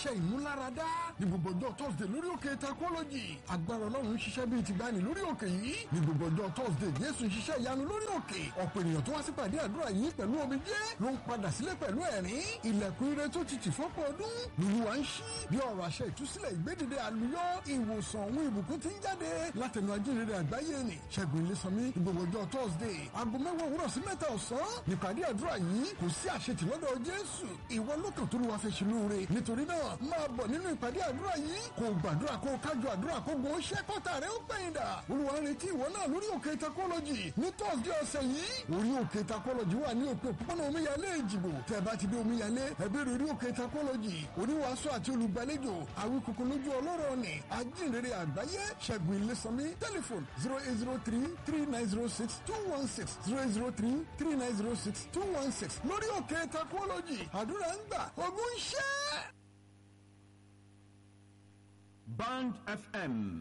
iṣẹ́ ìmúláradá ní gbogbo ọjọ́ thursday lórí òkè takọ́lọ́jì agbára ọlọ́run ń ṣiṣẹ́ bíi ti gbani lórí òkè yìí ní gbogbo ọjọ́ thursday jésù ń ṣiṣẹ́ ìyanu lórí òkè ọ̀pọ̀ ènìyàn tó wá sí pàdé àdúrà yìí pẹ̀lú omijé ló ń padà sílé pẹ̀lú ẹ̀rín ilẹ̀kùn ire tó ti tì fọ́pọ̀ ọdún lùlùwà ń ṣí bí ọ̀rọ̀ àṣẹ ìtúsílẹ̀ ìgbédìde àlùyọ ìwòsàn òun ìbùkún ti ń jáde látẹnu ajínrere àgbáyé ni ṣẹ́gun ilésànmí ní gbogbo ọjọ́ thursday aago mẹ́wàá òwúrọ̀ sí mẹ́ta ọ̀sán nípàdé àdúrà yìí kò sí àṣetì lọ́dọ̀ jésù ìwọ lókàn tó lù wá fẹ́ ṣe lóore nítorí náà máa bọ̀ nínú ìpàdé àdúrà yìí kò gbàdúrà kó kájọ àdúrà kó gbọ́ ṣẹ́ kọ́tà rẹ̀ ó gbẹ̀yìn dà olúwa ń retí ìwọ náà lórí òkè takọ́lọ́jì ní thursday ọ̀sẹ̀ yìí orí òkè takọ́lọ́jì wà ní òpin òpópónà omíyalé ìjìbò tẹ́ bá ti dé omíyalé ẹ̀bẹ̀rẹ̀ orí òkè takọ́lọ́jì oníwàásù àti olùgbàlejò àwíkòkò lójú ọlọ́rọ̀ ni ajínrere àgbáyé ṣẹ́gun ilésànmí tẹlifon zero eight zero three three nine zero six two one six zero eight zero three three nine zero six two one six lórí òkè takọ́lọ́jì àdúrà ń gbà ogún ṣẹ́. Band FM